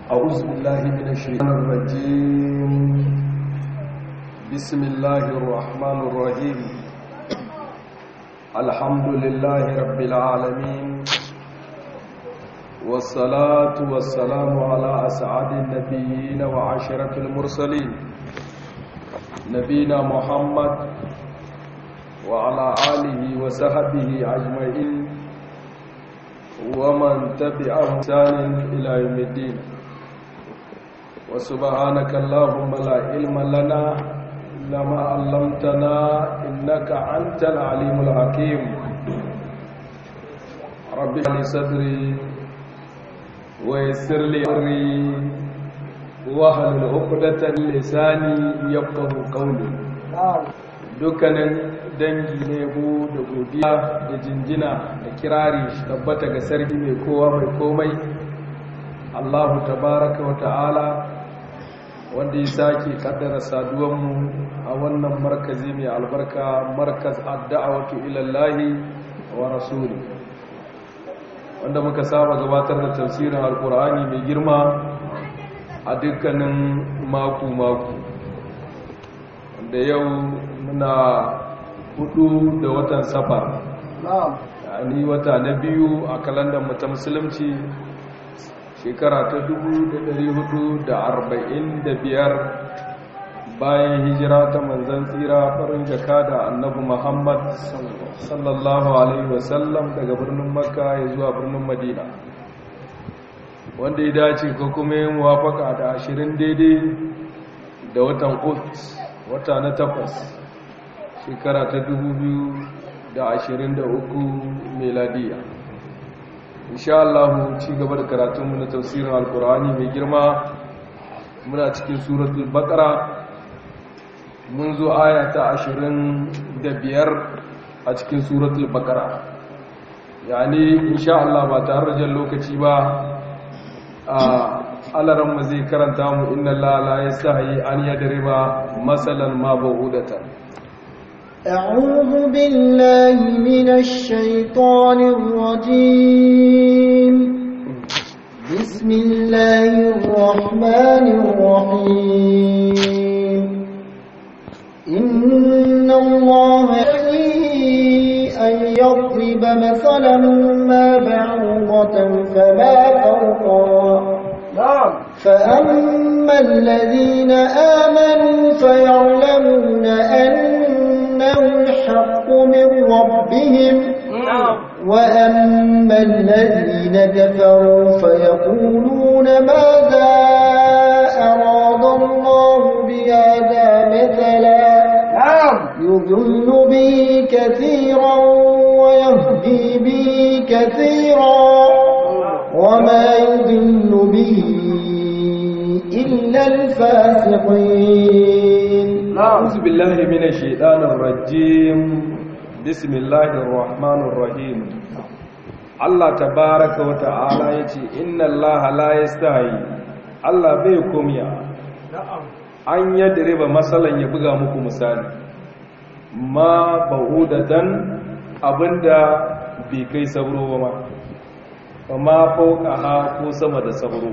أعوذ بالله من الشيطان الرجيم بسم الله الرحمن الرحيم الحمد لله رب العالمين والصلاة والسلام على أسعد النبيين وعشرة المرسلين نبينا محمد وعلى آله وصحبه أجمعين ومن تبعهم سان إلى يوم الدين وسبحانك اللهم لا علم لنا إلا ما علمتنا إنك أنت العليم الحكيم رب اشرح لي صدري ويسر لي أمري واحلل عقدة من لساني يفقهوا قولي dukkanin dangi ne bu da godiya da jinjina da kirari tabbata ga sarki mai kowa mai komai Allahu tabaraka wa ta'ala wanda ya sake kaddara saduwanmu a wannan markazi mai albarka markaz adda'awatu ilallahi wa rasuli wanda muka saba gabatar da tafsirin alkur'ani mai girma a dukkanin maku-maku wanda yau muna hudu da watan safar yani wata na biyu a kalandar ta musulunci shekara ta biyar bayan hijira ta manzan tsira farin jaka da annabi muhammad sallallahu alaihi wasallam daga birnin makka ya zuwa birnin madina wanda ya dace ko kuma yin muwafaka da ashirin daidai da watan ut wata na takwas shekara ta uku meladiya insha Allah ci gaba da karatunmu na tafsirin alkur'ani mai girma muna cikin suratul baqara mun zo aya ta biyar a cikin suratul baqara yani insha Allah ba tare da jan lokaci ba a alaran mu zai karanta mu inna la la yastahi an yadriba masalan ma ba'udatan أعوذ بالله من الشيطان الرجيم بسم الله الرحمن الرحيم إن الله أن يضرب مثلا ما بعوضة فما فوقها فأما الذين آمنوا فيعلمون أنه الحق من ربهم وأما الذين كفروا فيقولون ماذا أراد الله بهذا مثلا يضل به كثيرا ويهدي به كثيرا وما يضل به إلا الفاسقين أعوذ بالله من الشيطان الرجيم بسم الله الرحمن الرحيم Allah tabaraka wa ta'ala yace inna Allah la yastahi Allah bai komiya an yadriba masalan ya buga muku misali ma ba'udatan abinda bai kai sabro ba ma ma fauqaha ko sama da sabro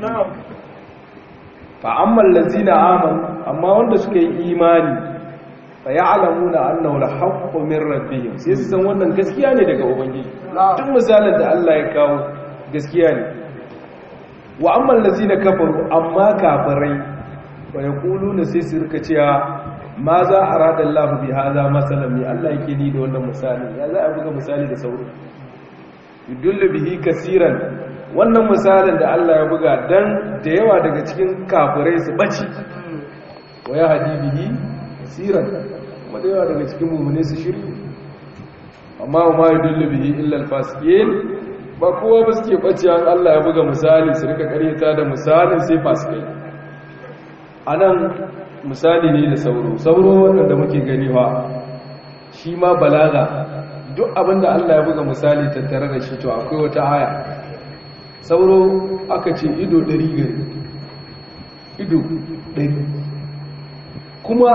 fa amma allazina amanu amma wanda suka yi imani fa ya'lamuna annahu al-haqqu min rabbihim sai su san wannan gaskiya ne daga ubangiji duk misalin da Allah ya kawo gaskiya ne wa amma allazina kafaru amma kafirai fa yaquluna sai su rika cewa ma za arada Allah bi hada masalan mi Allah yake ni da wannan misali ya za a buga misali da sauro yudullu bihi kaseeran wannan misalin da Allah ya buga dan da yawa daga cikin kafirai su baci wa ya hadi bihi siran kuma da yawa daga cikin mummune su shiryu amma ma yudullu bihi illa alfasiqin ba kowa ba suke bace an Allah ya buga misali su rika karyata da misalin sai fasikai anan misali ne da sauro sauro wanda muke gani ba shi ma balaga duk abinda Allah ya buga misali tattare da shi to akwai wata aya sauro aka ce ido ɗari gari ido ɗari kuma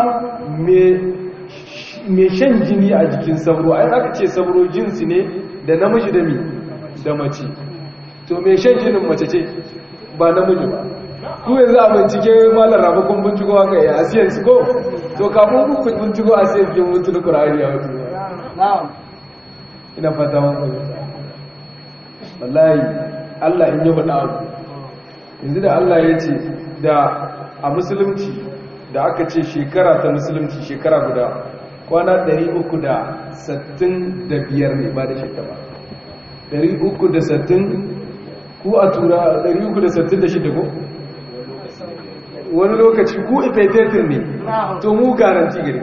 mai shan jini a jikin sauro ai aka ce sauro jinsi ne da namiji da mi da mace to mai shan jinin mace ce ba namiji ba ku yanzu a bincike malar rabu kun binciko haka ya asiyar su ko to kafin ku kun binciko asiyar ke mutu da ƙura'ani a wasu ina fata wani wallahi allah in yi faɗa abu yanzu da allah ya ce da a musulunci da aka ce shekara ta musulunci shekara guda kwana 365 ne ba da shekara 360 ku a tura 366 ko wani lokaci ku ifetetin ne to mu garanti gari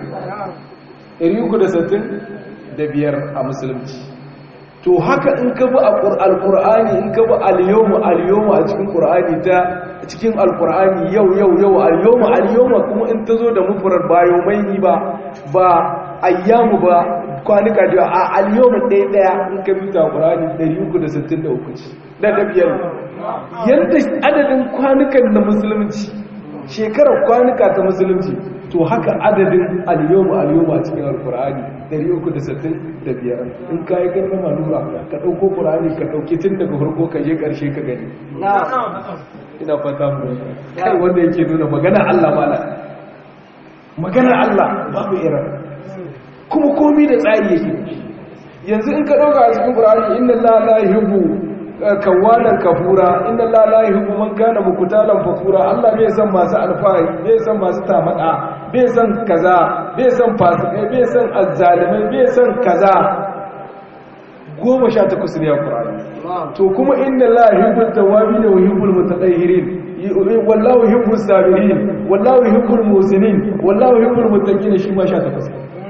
365 a musulunci to haka in ka bi alkur'ani in ka bi aliyomu aliyomu a cikin ƙur'ani ta cikin alkur'ani yau yau yau aliyomu aliyomu kuma in ta zo da mufurar bayo mai ba ba ayyamu ba kwanuka da a aliyomu ɗaya ɗaya in ka bi ta ƙur'ani 363 ce da da biyar yadda adadin kwanukan na musulunci shekarar kwanuka ta musulunci to haka adadin aliyomu aliyomu a cikin alkur'ani 365 in ka yi ganin manura ka ɗauko ƙur'ani ka ɗauki tun daga farko ka je ƙarshe ka gani ina fata mu kai wanda yake nuna magana Allah mala magana Allah babu irin kuma komi da tsari yake yanzu in ka ɗauka a cikin ƙur'ani inna la la yuhibbu kawanan kafura inna la la yuhibbu man kana mukutalan fakura Allah bai san masu alfahari bai san masu tamada bai san kaza bai san fasikai bai san azzalimai bai san kaza goma sha takwas ne a Qur'ani to kuma inna la yuhibbul tawabin wa yuhibbul mutatahhirin wallahu yuhibbus sabirin wallahu yuhibbul musinin wallahu yuhibbul muttaqin shi ma sha takwas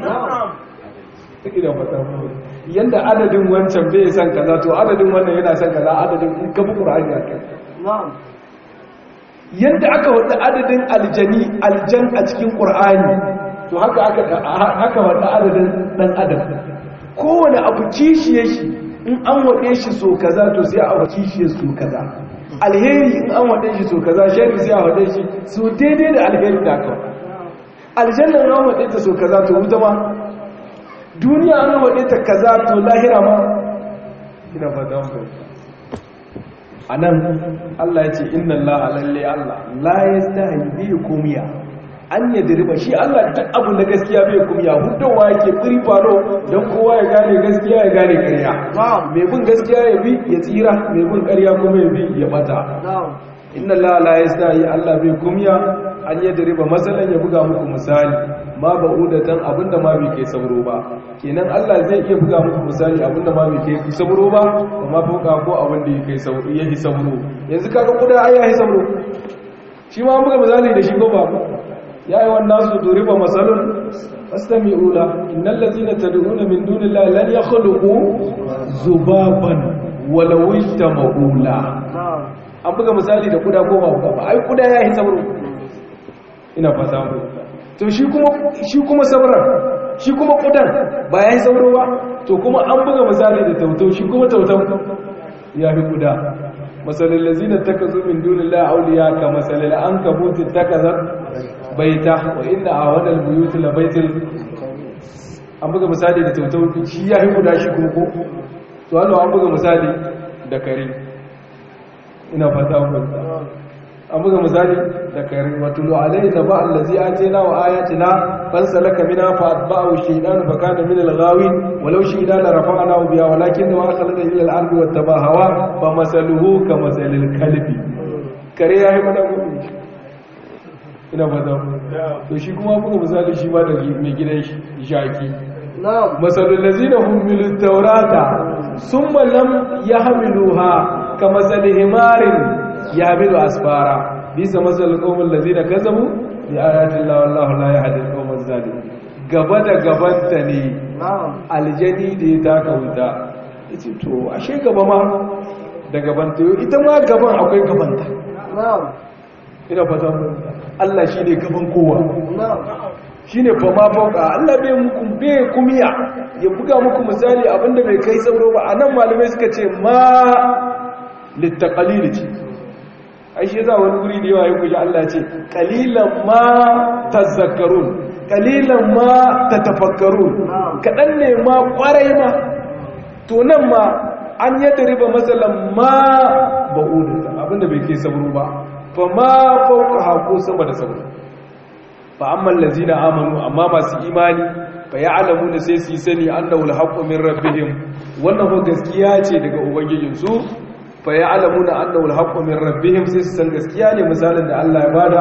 ina fata yanda adadin wancan bai san kaza to adadin wannan yana san kaza adadin in ka bi Qur'ani a kai yanda aka wada adadin aljani aljan a cikin Qur'ani to haka aka haka wada adadin dan adam kowane abu kishiye shi in an wade shi so kaza to sai a wade kishiye so kaza alheri in an wade shi so kaza sharri sai a wade shi so daidai da alheri da aka aljanna in an wade ta so kaza to wuta ma duniya an waɗe ta kaza to lahira ma ina fata mu a nan Allah ya ce inna Allah lalle Allah la yastahi bi kumiya an ya diriba shi Allah duk abu na gaskiya bai kumiya hudawa yake firi faro don kowa ya gane gaskiya ya gane ƙarya mai bin gaskiya ya bi ya tsira mai bin ƙarya kuma ya bi ya bata inna Allah la yastahi Allah bai kumiya an yi dariba matsalan ya buga muku misali ma ba udatan abinda ma bai kai sauro ba kenan Allah zai iya buga muku misali abinda ma bai kai sauro ba kuma fuka ko abinda ya kai sauro ya yi sauro yanzu kaga kuda ai ya yi sauro shi ma buga misali da shi ko ba ya yi wannan su duriba masalun fastami'u la innal ladzina tad'una min dunillahi lan yakhluqu zubaban walau istama'ula an buga misali da kuda ko ba ai kuda ya yi sauro ina fata mu to shi kuma shi kuma sabran shi kuma kudan ba yayi sauro ba to kuma an buga misali da tautau shi kuma tautau ya fi kuda masalal lazina takazu min dunillahi awliya ka masalal ankabut takazat baita wa inna awada albuyut la baitil an buga misali da tautau shi ya fi kuda shi kuma ko to Allah an buga misali da kare ina fata mu an buga misali da kare watulu alai da ba allazi atina wa ayatina fansalaka mina fa atba'u shaytan fa kana min al-ghawin walau shaytan la rafa'nahu biha walakin wa akhlada ila al-ardi wattaba hawa fa masaluhu ka masalil kalbi kare yayi mana gudu ina fata to shi kuma buga misali shi ma da mai gidan shi shaki masalul lazina hum bil tawrata summa lam yahmiluha kama himarin yamilu asfara bisa masal qawmul ladina kazabu bi ayati llahi wallahu la yahdi al-qawmaz zalimin gaba da gabanta ne aljani da ya taka wuta yace to ashe gaba ma da gabanta ita ma gaban akwai gabanta ina fata Allah shine gaban kowa shine fa ma fauka Allah bai muku bai kumiya ya buga muku misali abinda bai kai sauro ba anan malamai suka ce ma littaqalil ce ai shi za wani guri da yawa ya kuji Allah ce qalilan ma tazakkarun qalilan ma tatafakkarun kadan ne ma kwarai ma to nan ma an yadda riba masalan ma ba'udata abinda bai kai sabro ba fa ma fauka hako sama da sabro fa amma allazina amanu amma masu imani fa ya'lamuna sai su yi sani annahu alhaqqu min rabbihim wannan ko gaskiya ce daga ubangijinsu fa ya'lamuna annahu alhaqqu min rabbihim sai su san gaskiya ne misalin da Allah ya bada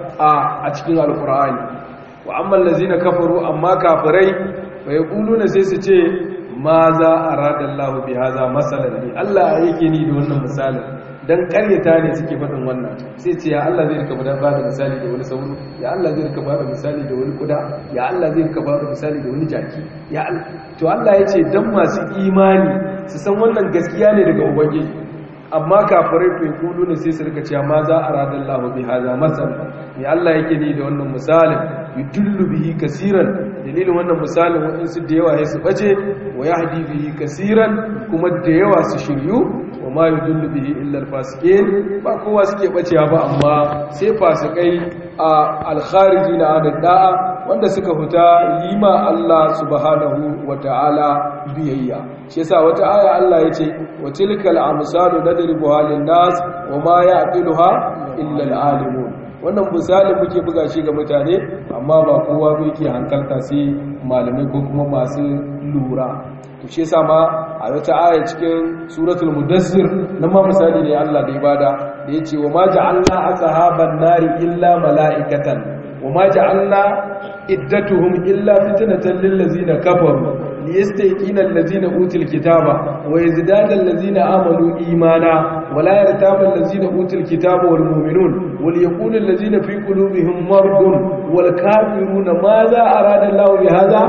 a cikin alqur'ani wa amma allazina kafaru amma kafirai fa yaquluna sai su ce ma za arada Allah bi hadha masalan ne Allah yake ni da wannan misalin dan karyata ne suke faɗin wannan sai ce ya Allah zai rika ba da misali da wani sauro ya Allah zai rika ba da misali da wani kuda ya Allah zai rika ba da misali da wani jaki ya Allah to Allah ya ce dan masu imani su san wannan gaskiya ne daga ubangiji amma kafirai fa kulu ne sai su rika cewa ma za arada Allah bi hadha masal ya Allah yake ni da wannan misalin yudullu bihi kaseeran dalilin wannan misalin waɗansu da yawa ya su bace wa yahdi bihi kaseeran kuma da yawa su shiryu wa ma yudullu bihi illa al-fasiqin ba kowa suke bacewa ba amma sai fasikai a al-kharijina an da'a wanda suka fita yima Allah subhanahu wata'ala biyayya shi yasa wata aya Allah yace wa tilkal amsalu nadribuha lin-nas wa ma ya'qiluha illa al-alimun wannan misali muke buga shi ga mutane amma ba kowa bai ke hankalta sai malamai ko kuma masu lura to shi yasa ma a wata aya cikin suratul mudassir nan ma misali ne Allah da ibada da yace wa ma ja'alna ashaban nari illa malaikatan wa ma ja'alna iddatuhum illa fitnatan lil ladzina kafaru liyastayqina allazina utul kitaba wa yazdada allazina amanu imana wa la yartaba allazina utul kitaba wal mu'minun wal yaqulu allazina fi qulubihim maradun wal kafiruna madha arada Allahu bi hadha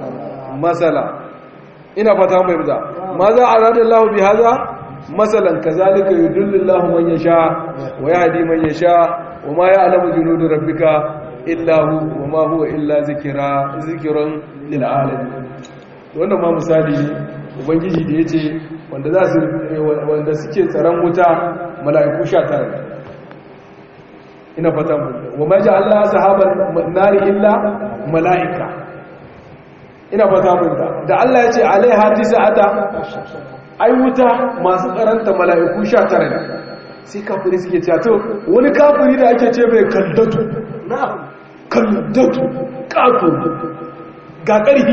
masala ina fata mai buza ma za a radar lahu bi haza masalan kazalika yudullu man yasha wa yahdi man yasha wa ma ya'lamu junudu rabbika illa hu wa ma huwa illa zikra zikrun lil alamin wannan ma misali ne ubangiji da yace wanda za su wanda suke tsaron wuta mala'iku 19 ina fata mu wa ma ja'alna sahaban nari illa mala'ika ina ba ta munta da Allah ya ce alaiha tisa'ata ai wuta masu karanta mala'iku 19 ne sai kafiri suke cewa to wani kafiri da ake ce mai kaldatu na'am kaldatu kato ga karfi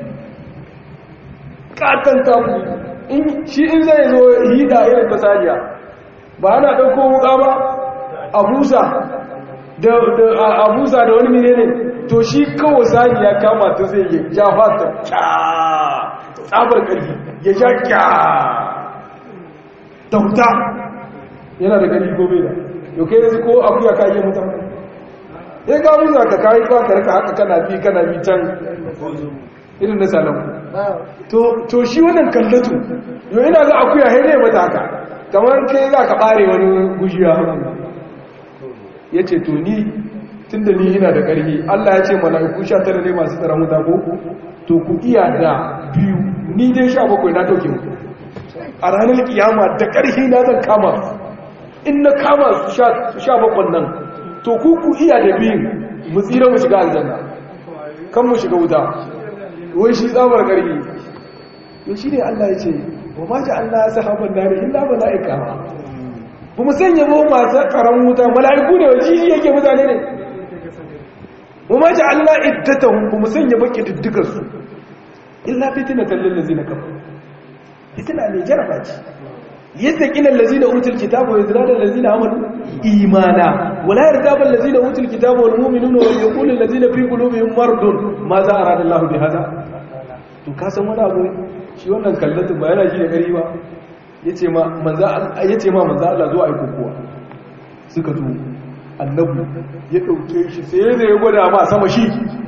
katan kafiri in shi in zai zo hida irin fasaliya ba ana dauko wuka ba abusa da abusa da wani menene to shi kawo sani ya kama ta zai yi ya fata tsabar ƙarfi ya sha kya tauta yana da ƙarfi gobe da yau kai yanzu ko abu ya kayi mutum ya ga muza ka kayi ba ka rika haka kana bi kana bi can irin na salamu to shi wannan kallatu yau ina ga akuya haine mata haka kamar kai za ka ɓare wani gujiya ya ce to ni tun da ni ina da ƙarfi Allah ya ce mala'iku sha tara ne masu tsaron wuta ko to ku iya da biyu ni dai sha bakwai na ɗauke mu a ranar kiyama da ƙarfi na zan kama in na kama sha bakwai nan to ku ku iya da biyu mu tsira mu shiga aljanna kan mu shiga wuta wai shi tsamar ƙarfi to shi ne Allah ya ce wa ma ji Allah ya sahaban nari illa mala'ika ba mu sanya ba masu tsaron wuta mala'iku ne wa jiji yake mutane ne وما جعلنا عدتهم بمسنيا بكي ددغسو الا فتنه للذين كفروا فتنه ne jaraba ce yattaqin allazina utul kitaba wa yazrada allazina amanu imana wala yartaba allazina utul kitaba wal mu'minuna wa yaqulu allazina fi qulubihim maradun ma za arada Allah bi hada to ka san wani abu shi wannan kallatu ba yana shi da gari ba yace ma manzo yace ma manzo Allah zo ai kokowa suka zo annabu ya ɗauke shi sai da ya gwada ma sama shi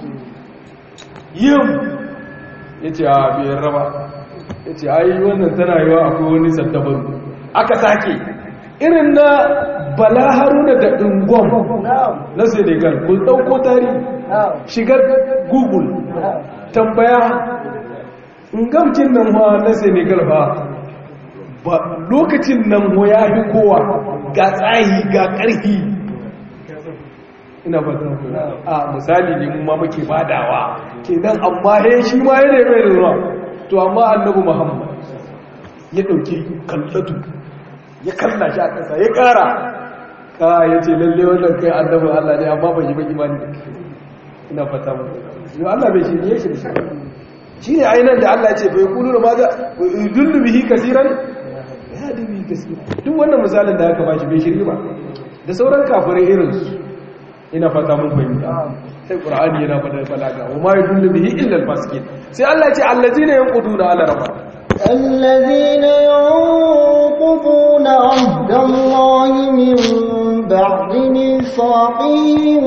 yin ya ce a biyar raba ya ce ayi wannan tana yiwa akwai wani saddabaru aka sake irin na bala haruna da ɗingon na senegal ku ɗauko tarihi shigar google tambaya ingamcin nan ma na senegal ba ba lokacin nan mo ya fi kowa ga tsayi ga ƙarfi ina fatan a misali ne mu ma muke badawa kenan amma he shi ma yana mai ruwa to amma annabi muhammad ya dauki kallatu ya kalla shi a ƙasa ya ƙara ka ya ce lalle wannan kai annabin Allah ne amma ban yi ba imani da kai ina fata mu yau Allah bai shirye shi da shi shi ne ainihin da Allah ce bai kulu da maza dullu bihi kasiran ya da bihi kasiran duk wannan misalin da aka bashi bai shirye ba da sauran kafirai irin su ina fata mun fahimta sai qur'ani yana fada balaga wa ma yudullu bihi illa al-fasiqin sai Allah ya ce allazina yanquduna ala rabbihim الذين ينقضون عهد الله من بعد ميثاقه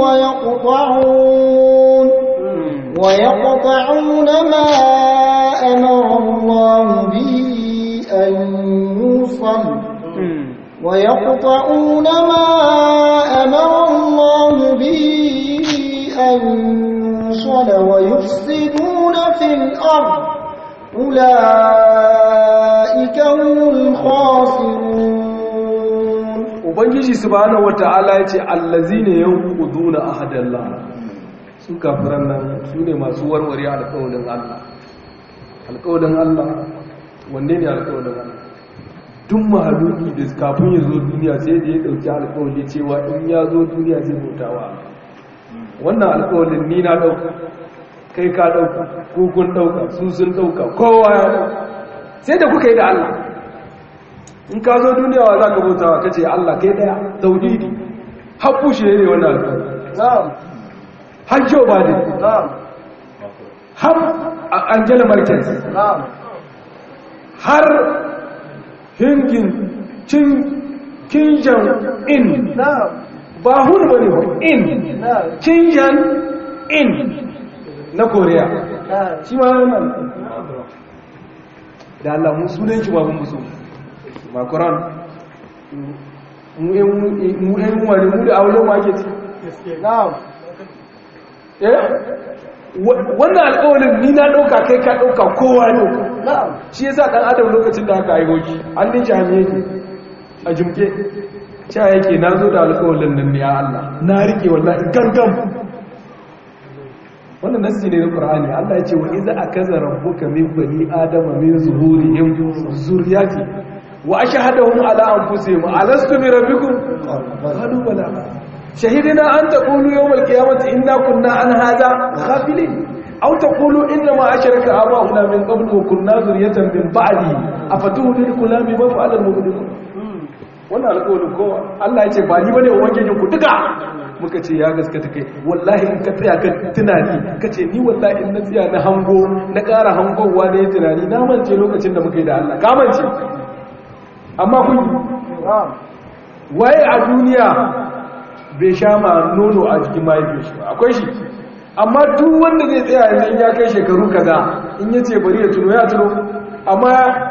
ويقطعون ويقطعون ما أمر الله به أن يوصل ويقطعون ما أمر الله به أن يوصل ويفسدون في الأرض أولئك هم الخاسرون ubangiji subhanahu wata'ala yace allazina yanquduna ahadallah su kafiran nan su ne masu warware alƙawarin Allah alƙawarin Allah wanne ne alƙawarin Allah duk mahaluki da kafin ya zo duniya sai da ya dauki alƙawari cewa in ya zo duniya zai bautawa wannan alƙawarin ni na dauka kai ka dauka ko kun dauka su sun dauka kowa ya dauka sai da kuka yi da Allah in ka zo duniya wa za ka bautawa ka ce Allah kai daya tauhidi haƙu shi ne wannan alƙawari har Joe Biden har Angela Merkel har hingin cin kinjan in ba hun ba ne in kinjan in na Korea shi ma yana da Allah mun sunan shi ba mun musu makuran mu yan wani mu da aure ma ke ci wannan alƙawarin ni na ɗauka kai ka ɗauka kowa ɗauka shi yasa ɗan adam lokacin da aka haihu shi an din shi hanyar yake a jimke cewa yake na zo da alƙawarin nan ne ya Allah na riƙe wallahi gangan wannan nassi ne na Qur'ani Allah ya ce wa iza akaza rabbuka min bani adama min zuhurihim zurriyati wa ashhadahum ala anfusihim alastu bi rabbikum qalu bala شهدنا أن تقولوا يوم القيامة إنا كنا عن هذا غافلين أو تقولوا إنما أشرك آباؤنا من قبل وكنا ذرية من بعده أفتهلكنا بما فعل المبطلون wannan alƙawarin kowa Allah ya ce ba ni bane ubangijin ku duka muka ce ya gaskata kai wallahi in ka tsaya kan tunani ka ce ni wallahi in na tsaya na hango na ƙara hangowa da ya tunani na mance lokacin da muka yi da Allah ka mance amma kun waye a duniya bai sha ma nono a jikin mahaifin shi ba akwai shi amma duk wanda zai tsaya yanzu ya kai shekaru kaza in ya ce bari ya tuno ya tuno amma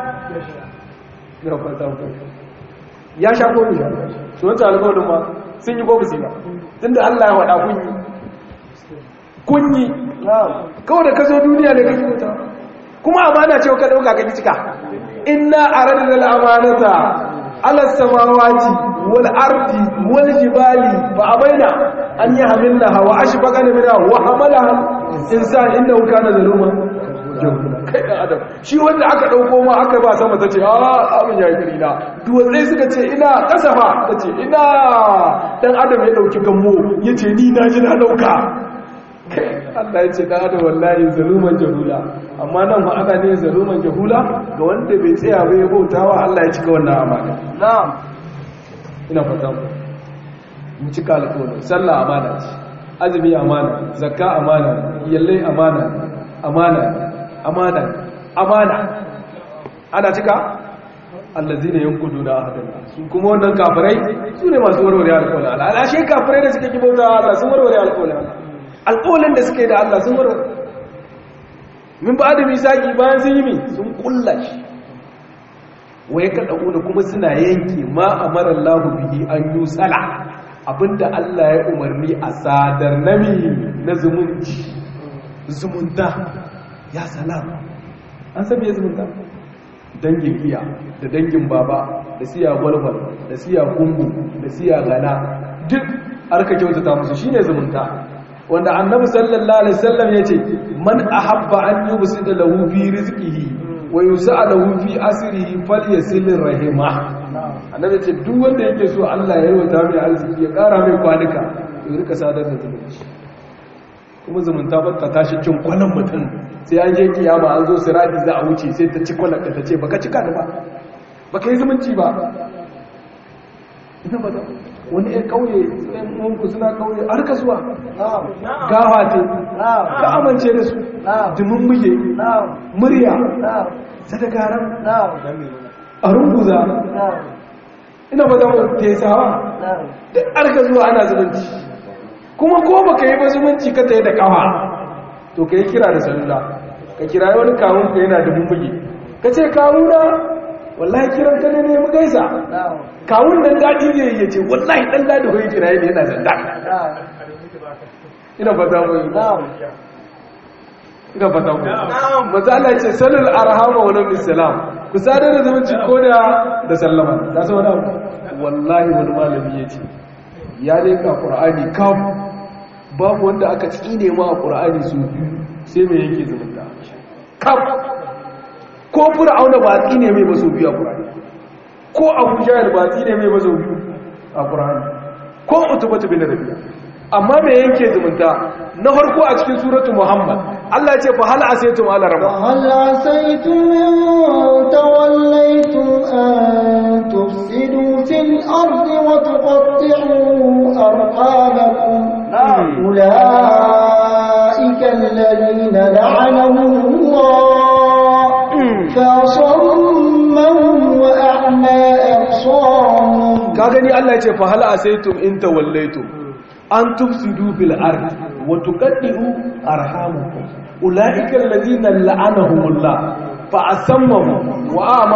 ya fata ya sha ko bai sha su wancan alkawarin ma sun yi ko ba su ba tunda Allah ya waɗa kunyi kunyi kawai da ka zo duniya da kake wuta kuma amana ce ka ɗauka ka cika inna aradna al-amanata ala samawati wal ardi wal jibali fa abaina an yahmilnaha wa ashfaqana minha wa hamalaha insan innahu kana zaluman kai dan adam shi wanda aka dauko ma aka ba sama tace a abin yayi kari na duwatsai suka ce ina kasafa tace ina dan adam ya dauki gammo yace ni na ji na dauka Allah ya ce dan adam wallahi zaluman jahula amma nan fa aka ne zaluman jahula ga wanda bai tsaya ba ya bautawa Allah ya cika wannan amana na'am ina fata mu mu cika alƙawarin sallah amana ce azumi amana zakka amana yallai amana amana amana amana ana cika allazina yanquduna ahadana su kuma wannan kafirai su ne masu warware alƙawarin Allah alashe kafirai da suke kibauta Allah sun warware alƙawarin Allah alƙawarin da suke da Allah sun warware min ba da misaki bayan sun yi mi sun kulla shi waye ka da kuma suna yanke ma amara Allah bihi an yusala abinda Allah ya umarni a sadar nami na zumunci zumunta ya salama an sabi ya zumunta dangin iya da dangin baba da siya gwalgwal da siya kungu da siya gana duk arka kyautata musu shine zumunta wanda annabi sallallahu alaihi wasallam yace man ahabba an yubsida lahu fi rizqihi wa yus'alahu fi asrihi falyasil rahima annabi ce duk wanda yake so Allah ya yarwata mai arziki ya ƙara mai kwanuka ya rika sadar da zumunci kuma zumunta ba ta tashi cin kwanan mutum sai an je kiyama an zo siradi za a wuce sai ta ci kwanan ka ta ce baka cika da ba baka yi zumunci ba ina ba wani ɗan ƙauye ɗan mungu suna ƙauye a rika zuwa gawa ce ka amince da su dimin muke murya sadakaran a runguza ina ba zama tesawa duk arka zuwa ana zumunci kuma ko ba ka yi ba zumunci ka ta yi da kawa to ka yi kira da salula ka kira wani kawun ka yana da mummuge ka ce kawuna wallahi kiran ka ne ne mu gaisa kawun nan daɗi ne ya ce wallahi ɗan daɗi hoyi kira ne yana zanda ina fata mu ina fata mu matsala ce salul arhama wa nabi salam ku sadar da zumunci ko da da sallama ta sa wani abu wallahi wani malami ya ce ya leka qur'ani kam babu wanda aka tsine ma a qur'ani su biyu sai mai yake zumunta kam ko fir'auna ba tsine mai ba su biyu a qur'ani ko abu jahil ba tsine mai ba su biyu a qur'ani ko utubatu bin rabi'a amma me yake zumunta na farko a cikin suratu muhammad Allah ce fa hal asaytum ala rabba hal asaytum in tawallaytum an tufsidu fil ardi wa tuqatti'u arhamakum ulaika alladhina la'anahum Allah fa sammahum wa a'ma absarahum ka gani Allah ce fa hal asaytum in tawallaytum an tufsidu fil ardi wa tuqaddiu arhamukum ulaika alladhina la'anahumullah fa asammahum wa ama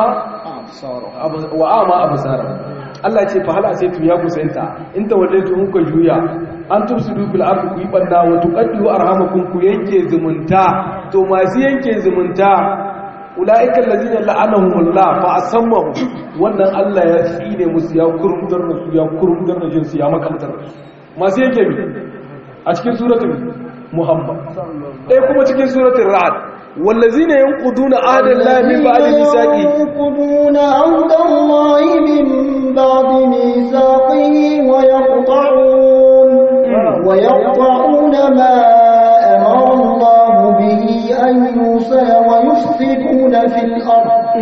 wa ama absarahum Allah ce fa hala sai ya kusanta in tawallaitu in ku juya an tufsidu fil ardi ku ibanda wa tuqaddiu arhamakum ku yanke zumunta to masu yanke zumunta ulaika alladhina la'anahumullah fa asammahum wannan Allah ya tsine musu ya kurumtar da su ya kurumtar da jinsu ya makamtar da su masu yake bi a cikin suratun muhammad ɗaya kuma cikin suratun ra'ad wallazina yanquduna ahdallahi min ba'di misaqi yanquduna ahdallahi min ba'di misaqihi wa yaqta'un wa yaqta'una ma amara Allah bihi an yusala wa yufsiduna fil ard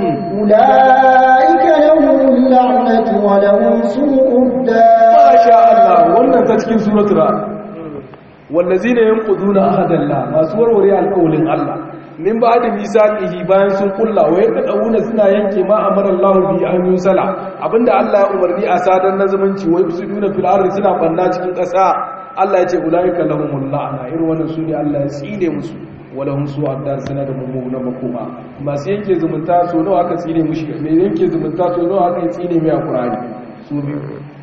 ulaika lahum la'natu wa lahum su'ud dar masha Allah wannan ta cikin suratul ra'd wallazina yanquduna ahadallah masu warware alƙawlin Allah min ba'da misaqihi bayan sun kulla wa yaqaduna suna yanke ma amara Allah bi an yusala abinda Allah ya umarni a sadar na zumunci wa yusuduna fil ardi suna banna cikin ƙasa Allah ya ce ulaika lahumul la'na irin wannan su ne Allah ya tsine musu wala hum su abdar suna da mummunan makoma masu yanke zumunta so nawa aka tsine mushi me yanke zumunta so nawa aka tsine mai alqur'ani su biyu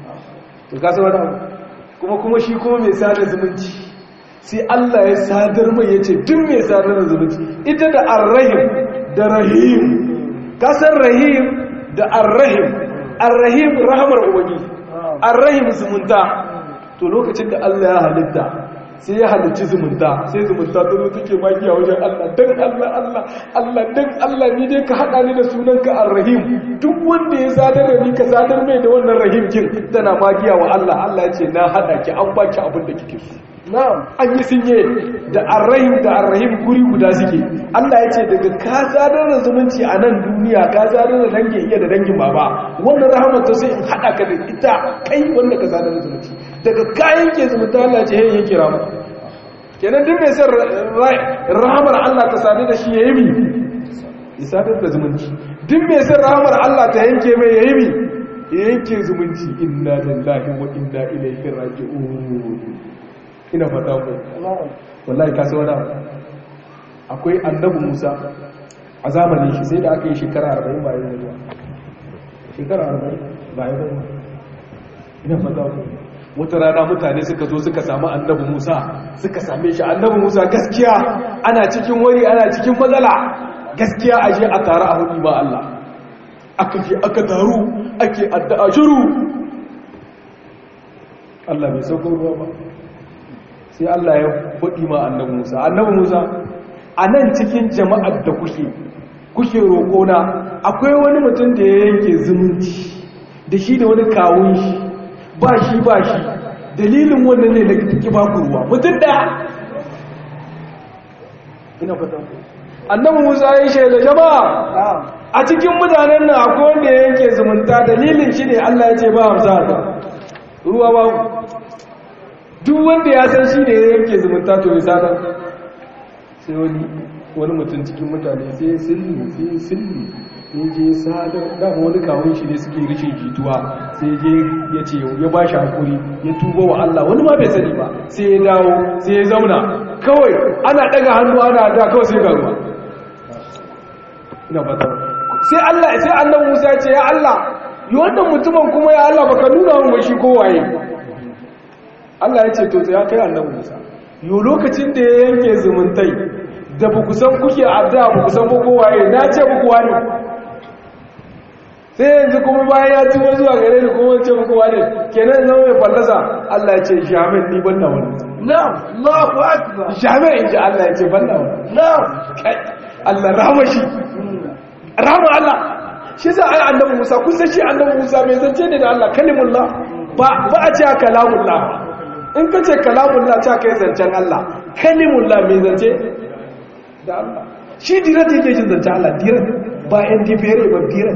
to ka san wannan kuma kuma shi kuma mai sadar zumunci sai Allah ya sadar mai ya ce duk mai sadar da zumunci ita da arrahim da rahim kasar rahim da arrahim arrahim rahamar ubangi arrahim zumunta to lokacin da Allah ya halitta sai ya halicci zumunta sai zumunta ta zo take magiya wajen Allah dan Allah Allah Allah dan Allah ni dai ka hada ni da sunanka arrahim duk wanda ya sadar da ni ka sadar mai da wannan rahim kin tana magiya wa Allah Allah ya ce na hada ki an baki abin da kike so na'am an yi sinye da arrahim da arrahim guri guda suke Allah ya ce daga ka sadar da zumunci a nan duniya ka sadar da dangin iya da dangin baba wannan rahamar ta sai in hada ka da ita kai wanda ka sadar da zumunci daga kayan ke zumunta Allah ya ce hey yake rama kenan duk mai son rahamar Allah ta sadar da shi yayi mi ya sadar da zumunci duk mai son rahamar Allah ta yanke mai yayi mi ya yanke zumunci inna lillahi wa inna ilaihi raji'un ina fata ku wallahi ka wani akwai annabi Musa a zamanin shi sai da aka yi shekara 40 bayan zuwa shekara 40 bayan zuwa ina fata ku wata rana mutane suka zo suka samu annabi Musa suka same shi annabi Musa gaskiya ana cikin wari ana cikin matsala gaskiya aje a tare a hudu ba Allah aka je aka taru ake addu'a shiru Allah bai sauko ruwa ba sai Allah ya faɗi ma annabi Musa annabi Musa a nan cikin jama'ar da kuke kuke roƙona akwai wani mutum da ya yanke zumunci da shi da wani kawun shi ba shi ba shi dalilin wannan ne da take ba ku ruwa mutum daya ina fata annabi Musa ya shaida jama'a a cikin mutanen nan akwai wanda ya yanke zumunta dalilin shi ne Allah ya ce ba hamsa da ruwa ba duk wanda ya san shi ne ya yanke zumunta to ya sadar sai wani wani mutum cikin mutane sai silli sai silli ya je sadar dama wani kawun shi ne suke rishin jituwa sai je ya ce ya ba shi hakuri ya tuba wa Allah wani ma bai sani ba sai ya dawo sai ya zauna kawai ana daga hannu ana da kawai sai ga ruwa ina fata sai Allah sai annabi Musa ya ce ya Allah yi wannan mutumin kuma ya Allah baka nuna mun shi ko waye Allah ya ce to ya kai annabi Musa yo lokacin da ya yanke zumuntai da ba ku san kuke addu'a ba ku san ko waye na ce muku wani sai yanzu kuma bayan ya tuba zuwa gare ni kuma ce muku wani kenan zama mai fallasa Allah ya ce shamin ni banda wani na'am Allahu akbar shamin in ji Allah ya ce banda wani na'am kai Allah rahama shi rahama Allah shi za a yi annabi Musa kun san shi annabi Musa mai zance ne da Allah kalimullah ba ba a ce kalamullah in ka ce kalamullah ta kai zancen Allah kalimullah mai zance da Allah shi dirat yake jin zancen Allah dirat ba yan difere ba dirat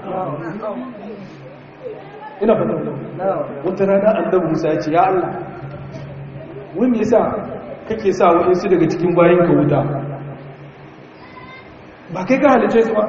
ina fata wata rana annabi Musa ya ce ya Allah wani yasa kake sa wa'insu daga cikin bayan ka wuta ba kai ka halice su ba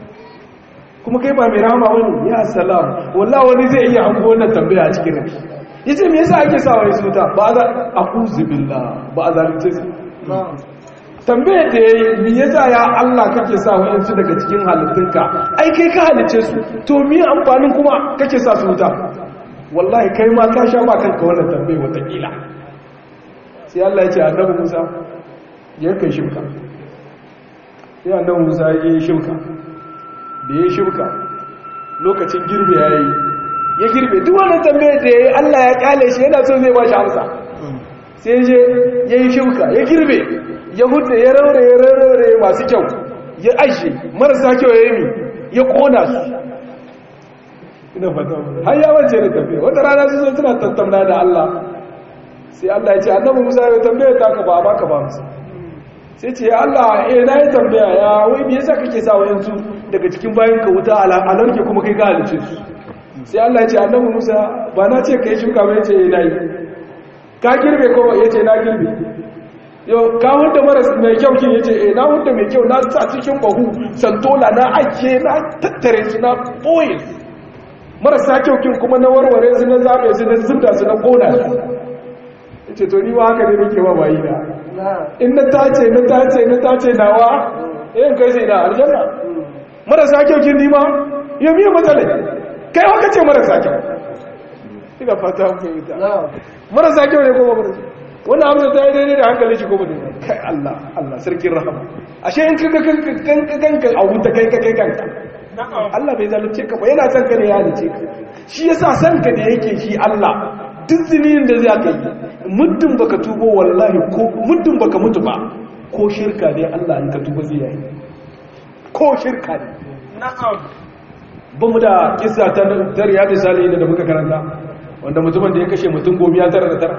kuma kai ba mai rahama wani ya salam wallah wani zai iya hango wannan tambaya a cikin rafi yace me yasa ake sa wani suta ba za a'udhu billah ba a zalunce su tambaya da yayi me yasa ya Allah kake sa wani su daga cikin halittunka ai kai ka halice su to me amfanin kuma kake sa su wuta wallahi kai ma ka sha ma kanka wannan tambaya wata kila sai Allah ya ce annabi Musa ya kai shirka sai annabi Musa ya yi shirka da ya shirka lokacin girbe ya yi ya girbe duk wannan tambayar da ya yi Allah ya kyale shi yana so zai ba shi amsa sai je ya yi shirka ya girbe ya hudu ya raure ya raure masu kyau ya aishe marasa kyau ya yi ya kona su ina fata har ya wance da tafiya wata rana su zo suna tattauna da Allah sai Allah ya ce annabi Musa ya tambaye ta ka ba ba ka ba musu sai ce Allah eh na yi tambaya ya wai me yasa kake sa wayansu daga cikin bayan ka wuta alarke kuma kai ga halice su sai Allah ya ce annabi Musa ba na ce kai shuka ba yace eh nayi ka girbe ko yace na girbe yo ka hunda maras mai kyau kin yace eh na hunda mai kyau na sa cikin bahu santola na ake na tattare su na boye marasa kyau kin kuma na warware su na zabe su na zubda su na kona su yace to ni ma haka ne nake ba bayi na in na tace na tace na tace nawa yin kai sai da aljanna marasa kyau kin nima ya miya matsala kai haka ce marasa kyau ina fata ku yi ta marasa kyau ne kuma marasa wannan amsa ta yi daidai da hankali shi kuma daidai kai Allah Allah sarkin rahama ashe in kaga kanka kanka a wuta kai ka kai kanka Allah bai zalunce ka ba yana son ka ne ya halice ka shi yasa son ka da yake shi Allah duk zinin da za ka yi muddin baka tubo wallahi ko muddin baka mutu ba ko shirka ne Allah in ka tuba zai yi ko shirka ne na'am ba mu da kissa ta dariya da salihin da muka karanta wanda mutumin da ya kashe mutum gomi ya tara da tara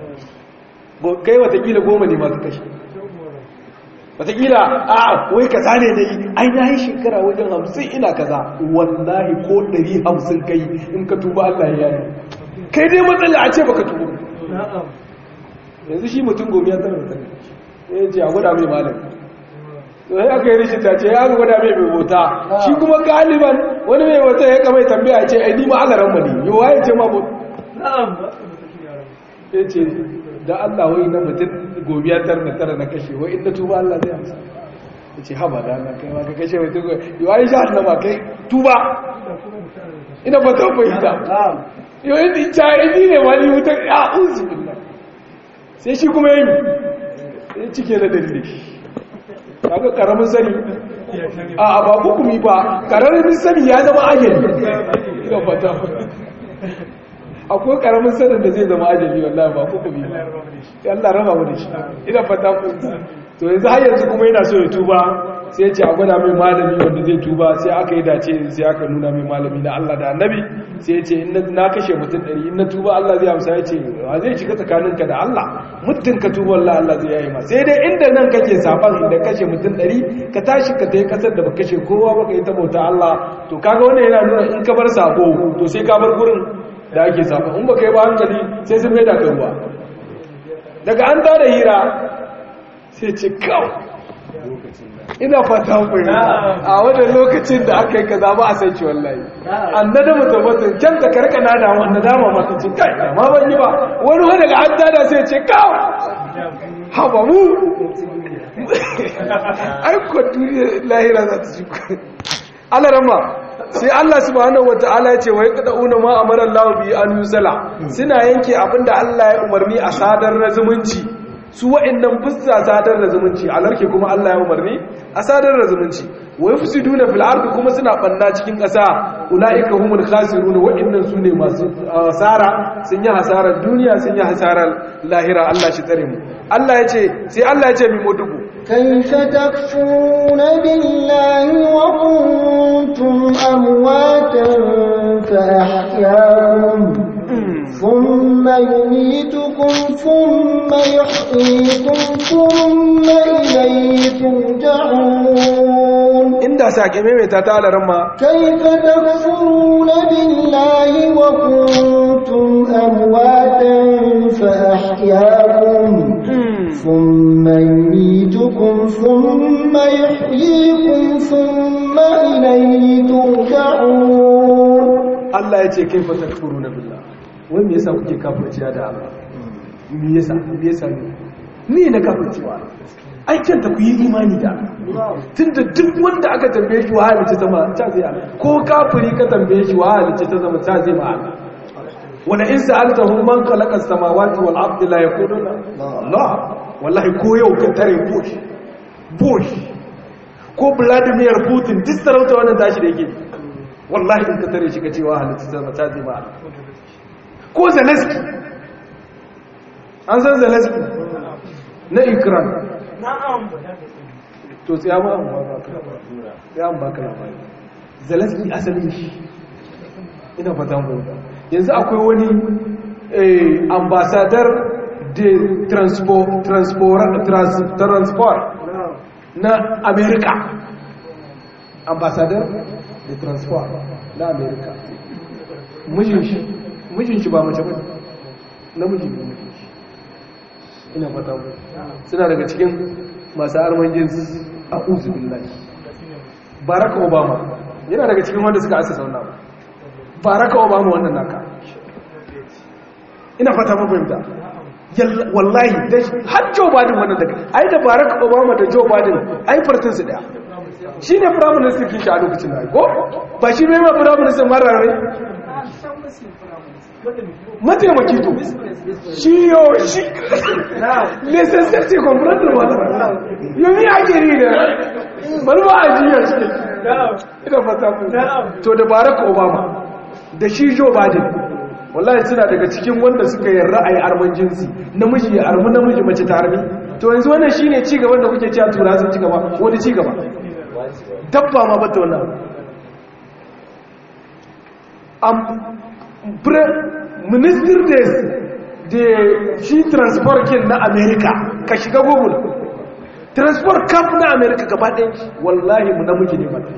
kai watakila goma ne masu kashe watakila a wai kaza ne da yi ai na yi shekara wajen hamsin ina kaza wallahi ko ɗari hamsin kai in ka tuba Allah ya yi kai dai matsala a ce baka tuba yanzu shi mutum gobe ya tara da ya ce a gwada mai malam to sai aka yi rishin ta ce ya gwada mai mai bota shi kuma galiban wani mai bota ya kamai tambaya ce ai ni ma alaran mu ne yau waye ce ma bota ya ce da Allah wai na mutum gobe ya tara da tara na kashe wai inda tuba Allah zai amsa ya ce haba da Allah kai ma ka kashe mutum gobe yau ai sha Allah ma kai tuba ina ba ta fahimta yau yi cahidi ne wani wutar ya uzu sai shi kuma yi ya cike da dalili kaga karamin sani a ba hukumi ba karamin sani ya zama ajali ga fata akwai karamin sanin da zai zama ajali wallahi ba hukumi ba Allah raba mu da shi ina fata to yanzu har yanzu kuma yana so ya tuba sai ce a gwada mai malami wanda zai tuba sai aka yi dace sai aka nuna mai malami na Allah da annabi sai ce in na kashe mutum ɗari in na tuba Allah zai amsa ya ce wa zai shiga tsakaninka da Allah muddin ka tuba Allah Allah zai yayi ma sai dai inda nan kake saban da kashe mutum ɗari ka tashi ka tayi kasar da ba kashe kowa ba ka yi ta bauta Allah to kaga wannan yana nuna in ka bar sabo to sai ka bar gurin da ake sabo in ba ka yi ba hankali sai sun mai da kai ruwa daga an tada hira sai ce kawai ina fata kuwa a wannan lokacin da aka yi kaza ba a san shi wallahi an nada mutum mutum can ta karka na da wanda dama masu ce kai ma ban yi ba wani wani daga an tada sai ce kawo haba mu aiko duniya lahira za ta ci alarama sai Allah subhanahu wata'ala ya ce wai kada una ma amara Allah bi an yusala suna yanke abinda Allah ya umarni a sadar na zumunci su wa'annan fussa sadar da zumunci alarke kuma Allah ya umarni a sadar da zumunci wa yufsiduna fil ardi kuma suna banna cikin ƙasa ulaika humul khasirun wa'annan sune masu hasara sun yi hasarar duniya sun yi hasarar lahira Allah shi tsare mu Allah ya ce sai Allah ya ce mi mudubu كيف تكفرون بالله وكنتم أمواتا فأحياكم ثم يميتكم ثم يحييكم ثم إليه ترجعون inda sake maimaita ta alaran ma كيف تكفرون بالله وكنتم أمواتا فأحياكم ثم يميتكم ثم يحييكم ثم إليه ترجعون Allah ya ce kai fata kafuru na billah wai me yasa kuke kafirciya da Allah me yasa me yasa ne ni na kafircewa ai kanta ku yi imani da Allah tunda duk wanda aka tambaye shi wa halice sama ta zai Allah ko kafiri ka tambaye shi wa halice ta zama ta zai ma Allah wala in sa'altahum man khalaqa as-samawati wal ardi la yaquluna Allah wallahi ko yau ka tare Bush Bush ko Vladimir Putin duk sarauta wannan tashi da yake wallahi in ka tare shi ka ce wa halitta ta mata zai ma ko Zelensky an san Zelensky na Ukraine to sai amma an baka sai an baka labari Zelensky asalin shi ina fata mu yanzu akwai wani ambassador de transport transport transport na America ambassador de transport na America mijin shi mijin shi ba mace ba namiji ne mijin shi ina fata mu suna daga cikin masu arman jinsi a uzu billahi barack obama yana daga cikin wanda suka asa sauna barack obama wannan naka ina fata mu fahimta wallahi har joe biden wannan daga ai da barack obama da joe biden ai fartin su daya shi ne prime minister kin shi a lokacin da ko ba shi ne ma prime minister marare mataimaki to shi yo shi lesan sarki comprendre wala yomi ake ri da bari ba a jiya shi ina fata ku to da barack obama da shi joe biden wallahi suna daga cikin wanda suka yi ra'ayi arman jinsi namiji ya armi namiji mace ta armi to yanzu wannan shine ci gaban da kuke cewa tura sun ci gaba wani ci gaba dabba ma bata wannan minister days da shi transport kin na america ka shiga google transport camp na america gaba ɗaya wallahi mu namiji ne mata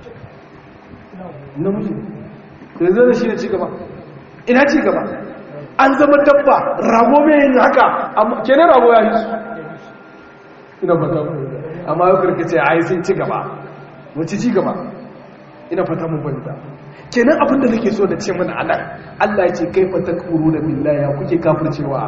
namiji ne yanzu da shi ne cigaba ina cigaba an zama dabba rago mai yin haka kenan rago ya yi su ina fata mu amma yau karkace a yi sun cigaba wace cigaba ina fata mu banta kenan abinda nake so da ce mana anan Allah ya ce kaifa takfuru da billahi kuke kafircewa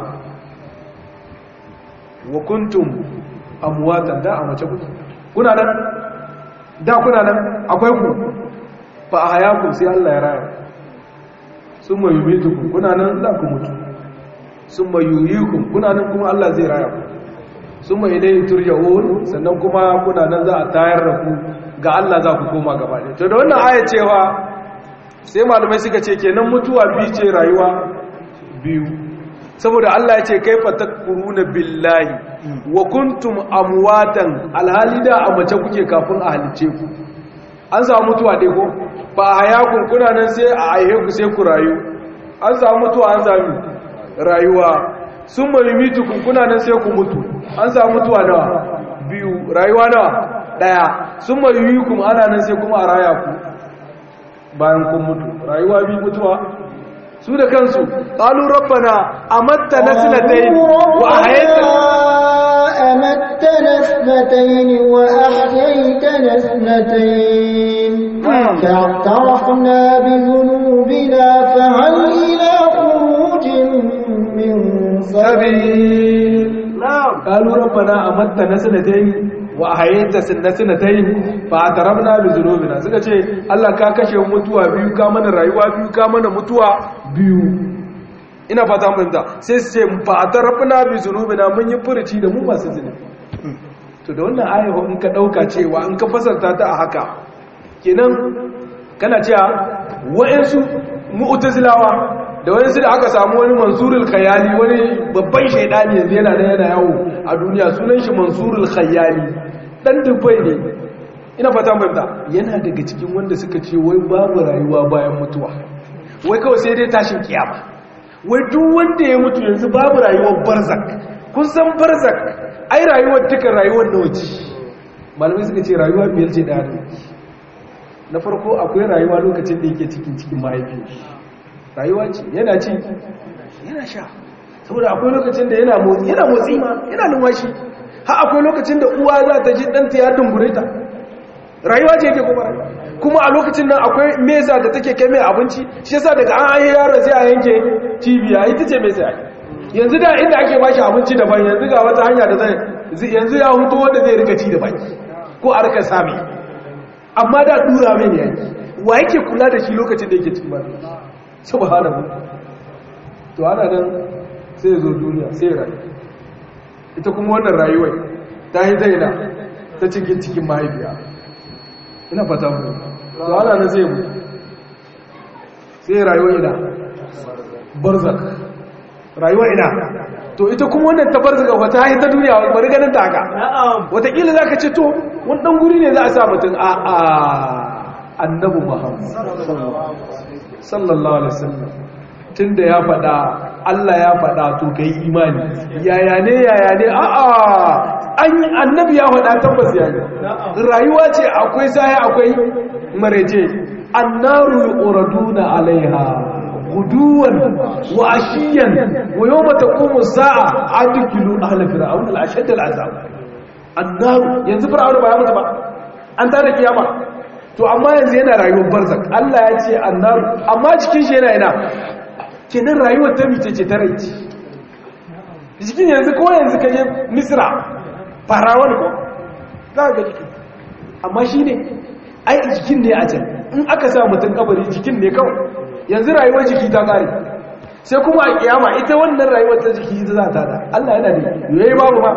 wa kuntum amwatan da a mace kuke kuna nan da kuna nan akwai ku fa ahyakum sai Allah ya raya summa yumitukum kuna nan za ku mutu summa yuhyikum kuna nan kuma Allah zai raya ku summa ilayhi turja'un sannan kuma kuna nan za a tayar da ku ga Allah za ku koma gaba ɗaya to da wannan aya cewa sai malamai suka ce kenan mutuwa biyu ce rayuwa biyu saboda Allah ya ce kaifa takfuruna billahi wa kuntum amwatan alhali da a mace kuke kafin a halice ku an samu mutuwa dai ko ba a hayakun kuna nan sai a aihe ku sai ku rayu an samu mutuwa an sami rayuwa sun mai kun kuna nan sai ku mutu an samu mutuwa nawa biyu rayuwa nawa daya sun mai kun ana nan sai kuma a raya ku bayan kun mutu rayuwa biyu mutuwa su da kansu qalu rabbana amatta nasnatayn wa ahyaytana أمتنا اثنتين وأحييتنا اثنتين فاعترفنا بذنوبنا فهل إلى خروج من سبيل نعم قالوا ربنا أمتنا سنتين وأحييت سنتين فاعترفنا بذنوبنا suka ce Allah ka kashe mutuwa biyu ka mana rayuwa biyu ka mana mutuwa biyu ina fata mun da sai su ce fa'tarafna bi zunubina mun yi furuci da mu masu zunubi to da wannan ayahu in ka dauka cewa in ka fasarta ta a haka kenan kana cewa wa'ansu mu'tazilawa da wa'ansu da aka samu wani mansurul khayali wani babban shaidani yanzu yana da yana yawo a duniya sunan shi mansurul khayali dan dubai ne ina fata mun da yana daga cikin wanda suka ce wai babu rayuwa bayan mutuwa wai kawai sai dai tashin kiyama wai duk wanda ya mutu yanzu babu rayuwar barzak kun san barzak ai rayuwar duka rayuwar da wace malamai suka ce rayuwa biyar ce da hannu na farko akwai rayuwa lokacin da yake cikin cikin mahaifi rayuwa ce yana ci yana sha saboda akwai lokacin da yana motsi yana motsi ma yana numfashi har akwai lokacin da uwa za ta ji ɗanta ya dungure ta rayuwa ce yake kuma rayuwa kuma a lokacin nan akwai mesa da take kai mai abinci shi yasa daga an ayi yaron sai a yanke cibiya ita ce mesa yanzu da inda ake bashi abinci daban yanzu ga wata hanya da zai yanzu ya huto wanda zai rika ci da baki ko a rika sami amma da dura mai ne yaki wa yake kula da shi lokacin da yake cikin ba subhanahu to ana nan sai zo duniya sai rayu ita kuma wannan rayuwar ta yi zaina ta cikin cikin mahaifiya ina fata mu to ana nan sai mu sai rayuwa ina barzak rayuwa ina to ita kuma wannan ta barzaka wata hayi ta duniya bari ganin ta haka na'am wataƙila za ka ce to wani ɗan guri ne za a sa mutum a a annabu muhammad sallallahu alaihi wasallam tun da ya faɗa Allah ya faɗa to ka yi imani yaya ne yaya ne a a annabi ya faɗa tabbas ya ne rayuwa ce akwai sai akwai marece annaru yuraduna alaiha guduwan wa ashiyan wa yawma taqumu as-sa'a adkilu ahla fir'aun al-ashad al-azab annaru yanzu fir'aun ba ya mutu ba an tada kiyama to amma yanzu yana rayuwar barzak Allah ya ce annaru amma cikin shi yana ina kenan rayuwar ta mice ce ta raici jikin yanzu ko yanzu kaje misra farawan ko za ga jikin amma shi ne ai jikin ne a can in aka sa mutum kabari jikin ne kawai yanzu rayuwar jiki ta kare sai kuma a kiyama ita wannan rayuwar ta jiki ita za ta da Allah yana da yayi babu ma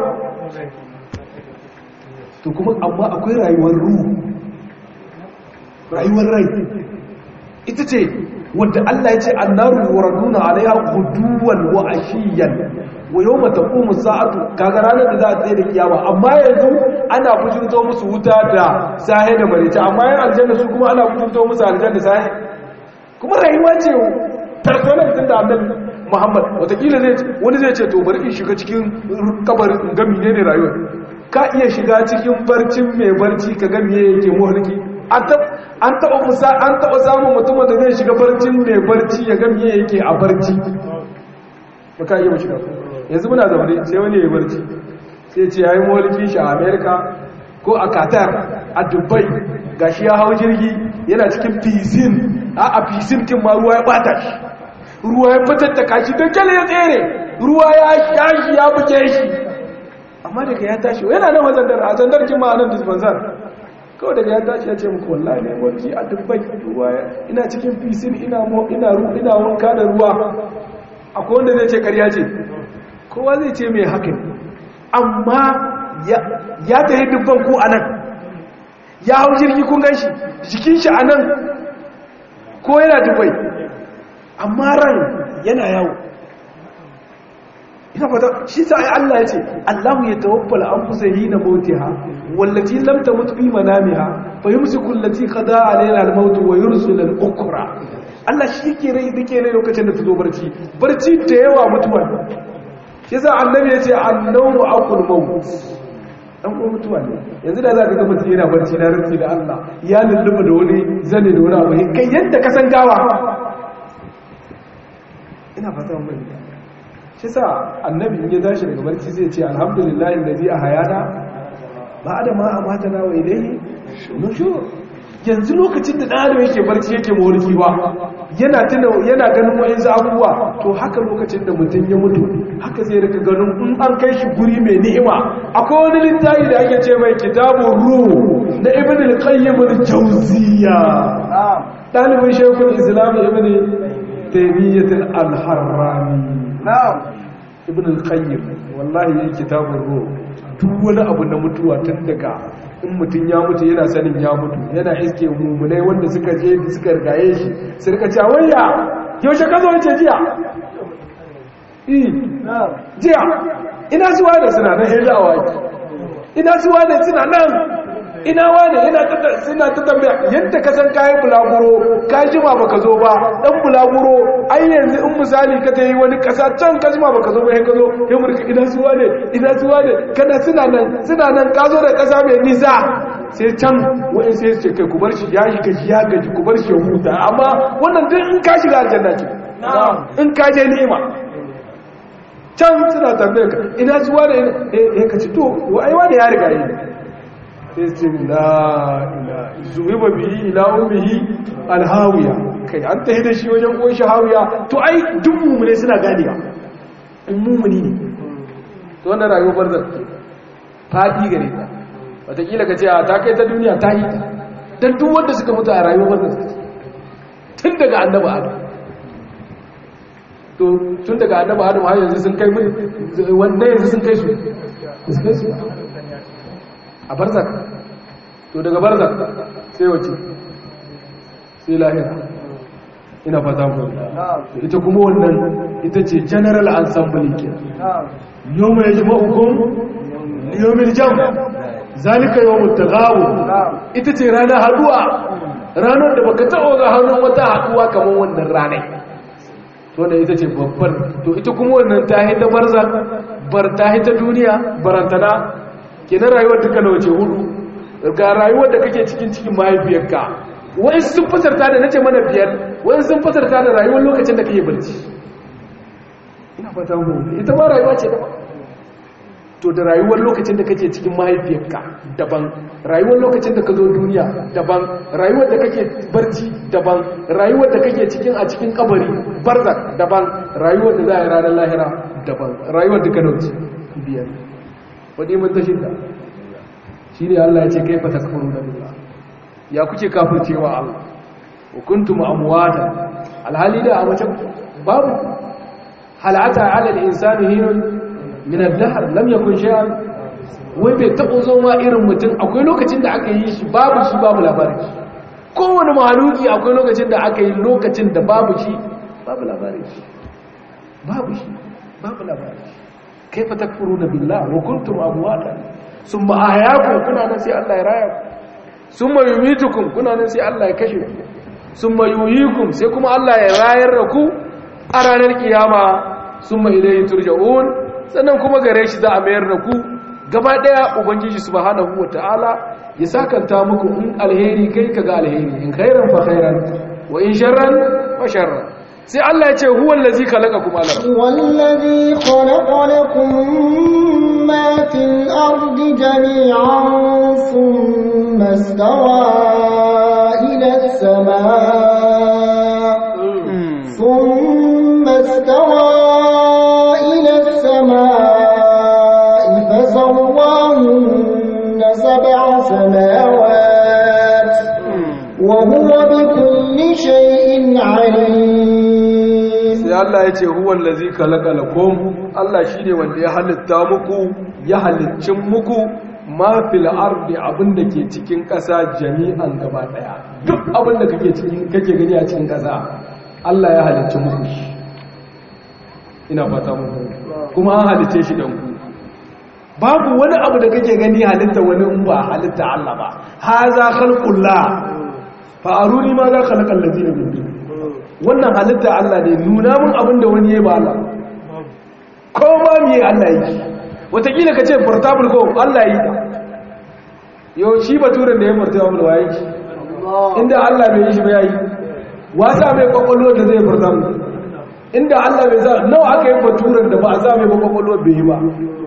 to kuma amma akwai rayuwar ruhu rayuwar rai ita ce wadda Allah ya ce annaru yuraduna alaiha guduwan wa ashiyan wa yawma taqumu sa'atu kaga ranar da za a tsaye da kiyama amma yanzu ana bujurto musu wuta da sahe da marice amma yan aljanna su kuma ana bujurto musu aljanna sahe kuma rayuwa ce personal din da annabi Muhammad watakila zai wani zai ce to bari in shiga cikin kabarin in ga menene rayuwa ka iya shiga cikin barcin mai barci ka ga meye yake muhalki an taɓa musa an taɓa samun mutumin da zai shiga barcin mai barci ya ga miye yake a barci ba ka iya shiga yanzu muna zaune sai wani ya barci sai ce ya yi mawalki shi a amerika ko a qatar a dubai ga shi ya hau jirgi yana cikin fisin a a fisin kin ma ruwa ya bata shi ruwa ya fitar da kashi don kyale ya tsere ruwa ya shashi ya buge shi amma daga ya tashi yana nan wazandar a zandar kin ma nan dispensar kawai daga ya tashi ya ce muku wallahi ne wani a dubbai ruwa ina cikin fisin ina mo ina ru ina wanka da ruwa akwai wanda zai ce ƙarya ce kowa zai ce mai haka amma ya tafi dubban ko anan ya hau jirgi kun gan shi jikin shi anan ko yana dubbai amma ran yana yawo ina fata shi sa ai Allah ya ce Allahu ya tawaffal anfusa hina mautiha wallati lam tamut fi manamiha fa yumsiku allati qada alayha al-maut wa yursilu al-ukra Allah shi ke rai dake rai lokacin da ta zo barci barci da yawa mutuwa shi sa annabi ya ce annawmu aqul maut dan ko mutuwa ne yanzu da za ka ga mutum yana barci na rantsi da Allah ya lulluba da wani zane da wani abu kai yadda ka san gawa ina fata mun shi sa annabi in ya tashi daga barci zai ce alhamdulillahi allazi ahayana ba'da ma amatana wa ilayhi nushur yanzu lokacin da ɗan yake barci yake mawarki ba yana tuna yana ganin wa'insu abubuwa to haka lokacin da mutum ya mutu haka zai rika ganin in an kai shi guri mai ni'ima akwai wani littafi da ake ce mai kitabun ruh na ibn al-qayyim al-jawziyya dalibin shaykhul islam ibn taymiyyah al-harrani na'am ibn al-qayyim wallahi yayin kitabun ruh duk wani abu na mutuwa tun daga in mutum ya mutu yana sanin ya mutu yana iske mummunai wanda suka je suka rigaye shi su rika cewa wayya yaushe ka zo wace jiya eh jiya ina zuwa da suna nan hilla waki ina zuwa da suna nan ina wane ina ta suna ta tambaya yadda ka san kayan bulaguro ka jima baka zo ba dan bulaguro ai yanzu in misali ka tayi wani kasa can ka jima baka zo ba sai ka zo sai murka ina zuwa ne ina zuwa ne kana suna nan suna nan ka zo da kasa mai nisa sai can wa'in sai su ce kai ku bar shi ya shi gaji ya gaji ku bar shi ya huta amma wannan duk in ka shiga aljanna ce in ka je ni'ima can suna tambaye ka ina zuwa ne eh ka ci to ai wani ya riga yi sai ce la ila zuwiba bihi ila ummihi alhawiya kai an tahi da shi wajen uwan shahawiya to ai duk mumune suna ganewa in mumuni ne to wannan rayuwar barzan fadi gare ta wataƙila ka ce a ta kai ta duniya ta yi ta don duk wanda suka mutu a rayuwar barzan tun daga annaba adam to tun daga annaba adam har yanzu sun kai wanda yanzu sun kai su sun kai su a barzak to daga barzak sai wace sai lahira ina fata ku ita kuma wannan ita ce general ensemble ke yau mai ji ma'ukun yawon jam zalika yawon tagawo ita ce ranar haduwa ranar da baka taɓa ga hannun wata haduwa kamar wannan ranai to da ita ce babbar to ita kuma wannan ta hita barzak bar ta hita duniya barantana kenan rayuwar duka na wace hudu ga rayuwar da kake cikin cikin mahaifiyarka wai sun fasarta da nace mana biyar wai sun fasarta da rayuwar lokacin da kake barci ina fata mu ita ma rayuwa ce daban to da rayuwar lokacin da kake cikin mahaifiyarka daban rayuwar lokacin da ka zo duniya daban rayuwar da kake barci daban rayuwar da kake cikin a cikin kabari barzak daban rayuwar da za a yi ranar lahira daban rayuwar da ka dauci biyar wadda mun ta shidda shi ne Allah ya ce kai fa takfuru da billah ya kuke kafircewa Allah wa kuntum amwata alhali da a mace babu halata ala al-insani hinun min ad-dahr lam yakun shay'an wai bai tabo zo ma irin mutum akwai lokacin da aka yi shi babu shi babu labari kowane mahaluki akwai lokacin da aka yi lokacin da babu shi babu labari babu shi babu labari kaifa takfuruna billah wa kuntum amwata summa ahyakum kuna nan sai Allah ya raya ku summa yumitukum kuna nan sai Allah ya kashe ku summa yuhyikum sai kuma Allah ya rayar da ku a ranar kiyama summa ilayhi turja'un sannan kuma gare shi za a mayar da ku gaba daya ubangiji subhanahu wataala ya sakanta muku in alheri kai kaga alheri in khairan fa khairan wa in sharran fa sharran sai Allah ya ce huwa allazi khalaqakum ala wallazi khalaqa lakum ma fil ardi jami'an thumma istawa ila as-samaa thumma istawa ila as-samaa fasawwahunna sab'a samawat wa huwa bikulli shay'in 'alim sai Allah ya ce huwan lazi kalakalakum Allah shi ne wanda ya halitta muku ya halicin muku ma fil ardi abinda ke cikin ƙasa jami'an gaba daya duk abinda kake cikin kake gani a cikin ƙasa Allah ya halicci muku shi ina fata mun kuma an halice shi dan ku babu wani abu da kake gani halitta wani in ba halitta Allah ba haza khalqullah fa aruni ma za khalaqal ladina min dun wannan halitta Allah ne nuna mun abin da wani ya ba Allah ko ma me Allah yi wataƙila ka ce portable ko Allah yi ta yau shi baturen da ya portable wa yi inda Allah bai yi shi ba yayi wasa mai kwakwalwar da zai portable inda Allah bai za nawa aka yi baturen da ba a sa mai kwakwalwar bai yi ba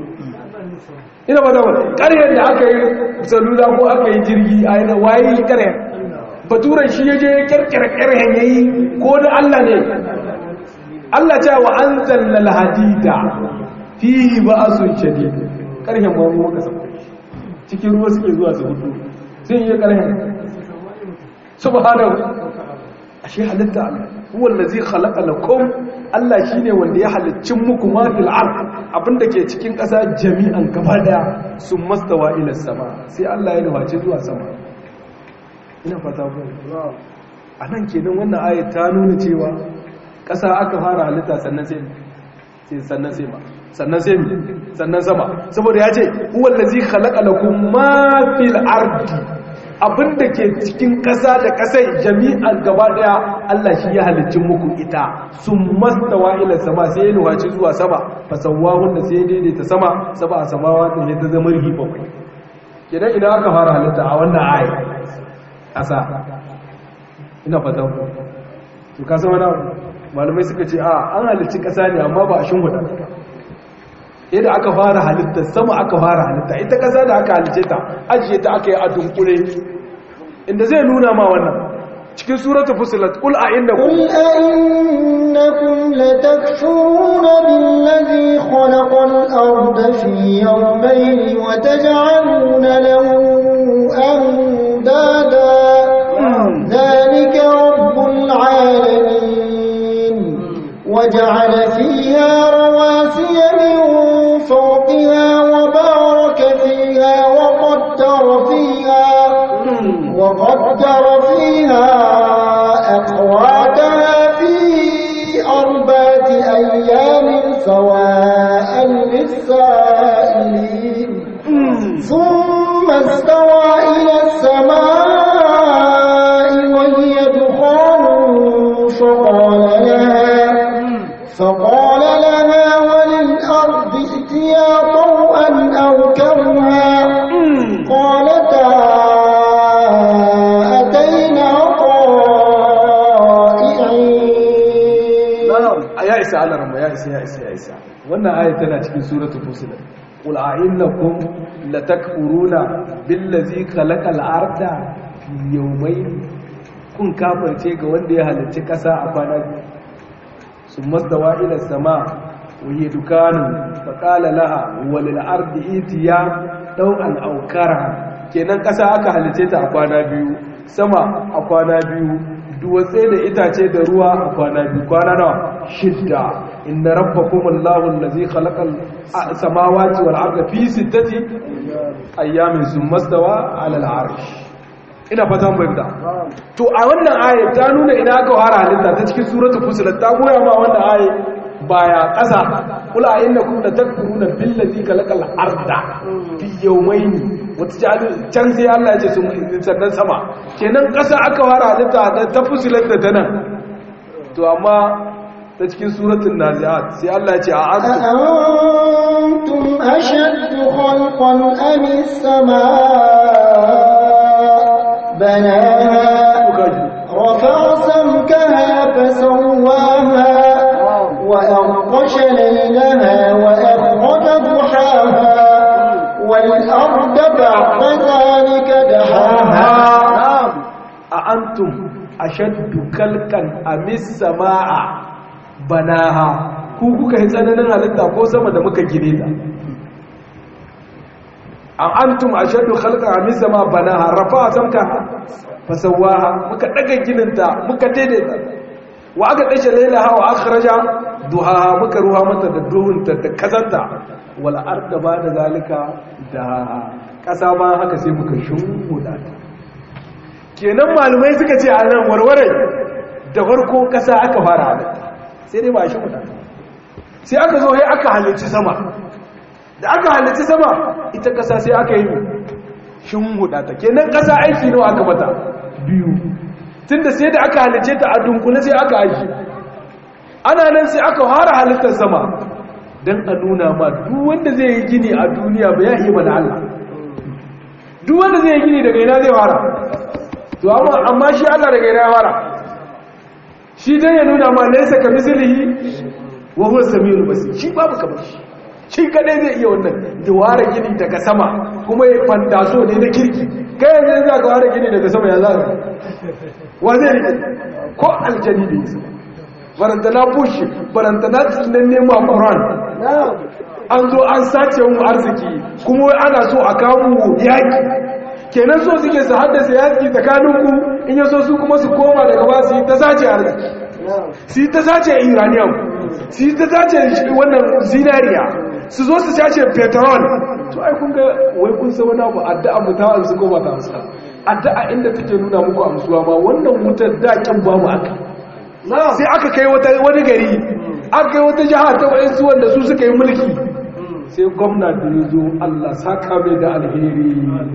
ina ba da wani ƙaryar da aka yi salula ko aka yi jirgi a yana waye yi ƙaryar baturan shi ya je ya ƙirƙira ƙaryar ya yi ko da Allah ne Allah ce wa an zallal hadida fihi ba a sun shade ƙaryar ma mu maka sauka cikin ruwa suke zuwa su hudu sun yi ƙaryar subhanahu ashe halitta Allah huwa allazi khalaqa lakum Allah shine wanda ya halicci muku ma fil ard abinda ke cikin ƙasa jami'an gaba daya sun mastawa ila sama sai Allah ya nufaci zuwa sama ina fata ku anan kenan wannan ayat ta nuna cewa ƙasa aka fara halitta sannan sai sai sannan sai ma sannan sai sannan sama saboda ya ce huwa allazi khalaqa lakum ma fil ardi abinda ke cikin ƙasa da ƙasai jami'an gaba daya Allah shi ya halicci muku ita sun mastawa ila sama sai ya nuhaci zuwa sama fasawahun da sai ya daidaita sama saba a samawa da ya ta zama rihi bakwai kenan idan aka fara halitta a wannan ayi ƙasa ina fata ku to ka san wani malamai suka ce a an halicci ƙasa ne amma ba a shinhuda yadda aka fara halitta sama aka fara halitta ita ƙasa da aka halice ta ajiye ta aka yi a dunkule inda zai nuna ma wannan cikin suratul fusilat qul a innakum قل أئنكم لتكفرون بالذي خلق الأرض في يومين وتجعلون له أندادا ذلك رب العالمين وجعل فيها رواسي من فوقها وبارك فيها وقدر فيها وقدر فيها أقواتها في أربعة أيام سواء للسائلين ثم استوى إلى السماء وهي دخان فقال لها فقال لها وللأرض ائتيا طوءا أو كرها قالتا أتينا طائعين ya isa Allah ramma ya isa ya isa ya isa wannan ayat tana cikin suratul fusilat qul a innakum latakfuruna billazi khalaqal arda fi yawmayn kun kafirce ga wanda ya halicci kasa a kwana biyu summa dawa ila sama wa hiya dukanu fa qala laha walil ardi itiya daw'an aw karaha kenan kasa aka halicce ta a kwana biyu sama a kwana biyu duwatse da itace da ruwa a kwana biyu kwana nawa shidda inna rabbakum allahu allazi khalaqal samawati wal arda fi sittati ayyamin thumma stawa ala al arsh ina fatan bayyana to a wannan aya ta nuna ina aka fara halitta ta cikin suratul fusilat ta goya ma wannan aya baya ƙasa kula innakum latakfuruna billazi khalaqal arda fi yawmayn wata jali can sai Allah ya ce sun sannan sama kenan ƙasa aka fara halitta da ta fusilar da ta nan to amma ta cikin suratul naziat sai Allah ya ce a antum أأنتم أشد خلقا أم السماء بناها رفع سمكها فسواها وأغطش ليلها وأخرج ضحاها والأرض بعد ذلك دحاها a antum ashaddu kalkan amis samaa banaha ku kuka yi tsananin halitta ko sama da muka gine ta a antum ashaddu khalqan amis samaa banaha rafa samka fasawaha muka daga gininta muka daidaita wa aka dashe lailaha wa akhraja duhaha muka ruha mata da duhunta da kazanta wal arda ba da zalika da kasa ma haka sai muka shimfuda ta kenan malumai suka ce a nan warware da farko kasa aka fara halitta sai dai ba shi wadata sai aka zo sai aka halicci sama da aka halicci sama ita ƙasa sai aka yi shin huda ta kenan ƙasa aiki nawa aka mata biyu tunda sai da aka halicce ta a dunkule sai aka aiki ana nan sai aka fara halittar sama don a nuna ma duk wanda zai yi gini a duniya ba ya iya mana Allah duk wanda zai yi gini daga ina zai fara to amma shi Allah daga ina ya fara shi dan ya nuna ma laysa ka mislihi wa huwa samiul basir shi babu kamar shi shi kadai zai iya wannan da ware gini daga sama kuma ya fantaso ne na kirki kai yanzu za ka ware gini daga sama ya za ka wa zai rike ko aljani da yasa barantana bush barantana tsinan nema quran an zo an sace mu arziki kuma wai ana so a kawo yaki kenan so suke su haddasa yaki tsakaninku in yaso su kuma su koma daga ba su yi ta sace arziki su yi ta sace iranium su yi ta sace wannan zinariya su zo su sace petrol to ai kun ga wai kun sa wani abu addu'a mu ta amsu ko ba ta amsa addu'a inda take nuna muku amsuwa ba wannan wutar dakin babu aka sai aka kai wani gari aka kai wata jiha ta waɗansu wanda su suka yi mulki sai gwamna da ya zo Allah saka mai da alheri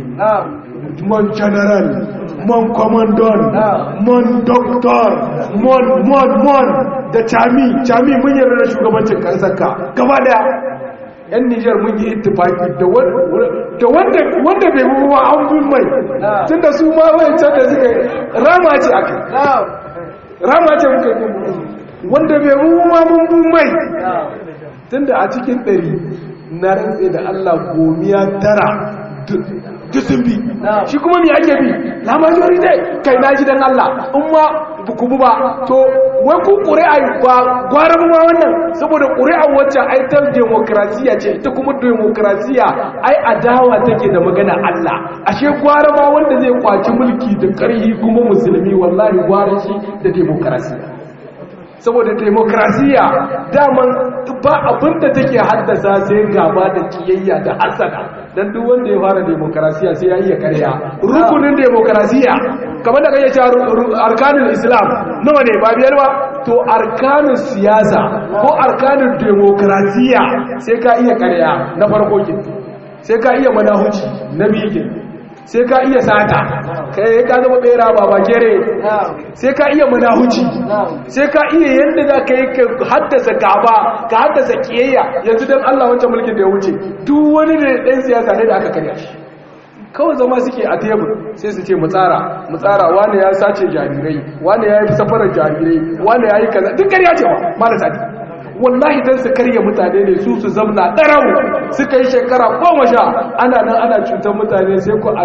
man general man commandant man doctor man man man da chami chami mun yarda da shugabancin kansarka gaba daya yan Nijar mun yi ittifaki da wanda wanda bai bi wa an bin mai tunda su ma wayancan da suka rama ce aka rama ce muka yi wanda bai bi ma mun bin mai tunda a cikin ɗari na rantse da Allah gomiya tara dusun bi shi kuma mi ake bi la majority kai na ji dan Allah in ma buku ba to wai ku ƙuri'a ba gwara ma wannan saboda ƙuri'a wacce ai ta demokrasiya ce ita kuma demokrasiya ai adawa take da magana Allah ashe gwara ma wanda zai kwaci mulki da ƙarhi kuma musulmi wallahi gwara shi da demokrasiya saboda demokrasiya daman ba abinda take haddasa sai gaba da kiyayya da hasada dan duk wanda ya fara demokrasiya sai ya iya karya rukunin demokrasiya kamar da kake cewa arkanul islam nawa ne ba biyar ba to arkanul siyasa ko arkanul demokrasiya sai ka iya karya na farko ke sai ka iya manahuci na biyu ke sai ka iya sata kai ka zama bera baba kere sai ka iya manahuci sai ka iya yadda za ka yi ka haddasa gaba ka haddasa kiyayya yanzu don Allah wancan mulkin da ya wuce duk wani da ɗan siyasa ne da aka karya shi kawai zama suke a tebur sai su ce mutsara mutsara wani ya sace jarirai wani ya yi safarar jarirai wani ya yi kaza duk karya ce ba marasa wallahi dan su karya mutane ne su su zamna darau suka yi shekara goma sha ana nan ana cutar mutane sai ku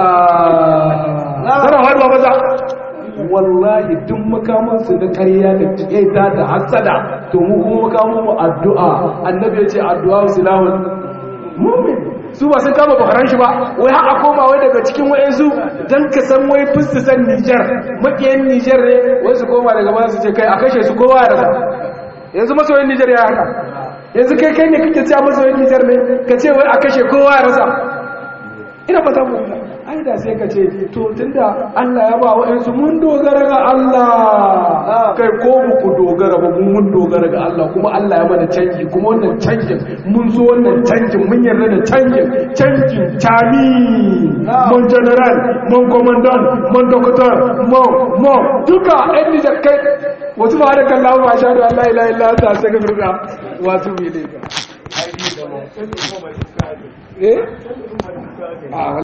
addu'a zara haɗuwa maza wallahi duk makamansu na karya da kiyata da hasada to mu kuma makaman mu addu'a annabi ya ce addu'a silahun mumin su ba sun kama bakaran shi ba wai haka koma wai daga cikin wayansu dan ka san wai fusu san Niger makiyan Niger ne wai su koma daga ba su ce kai a kashe su kowa ya rasa yanzu masoyin Nijar ya haka yanzu kai kai ne kake cewa masoyin Nijar ne ka ce wai a kashe kowa ya rasa ina fata mu ai da sai ka ce to tunda Allah ya ba wa'ansu mun dogara ga Allah kai ko mu ku dogara ba mun dogara ga Allah kuma Allah ya mana canji kuma wannan canjin mun zo wannan canjin mun yarda da canjin canjin tami mon general mon commandant mon doctor mon mon duka ɗan Nijar kai wasu ba da kallon ma sha da Allah ila illa ta sai ga firka wasu bi ne ka eh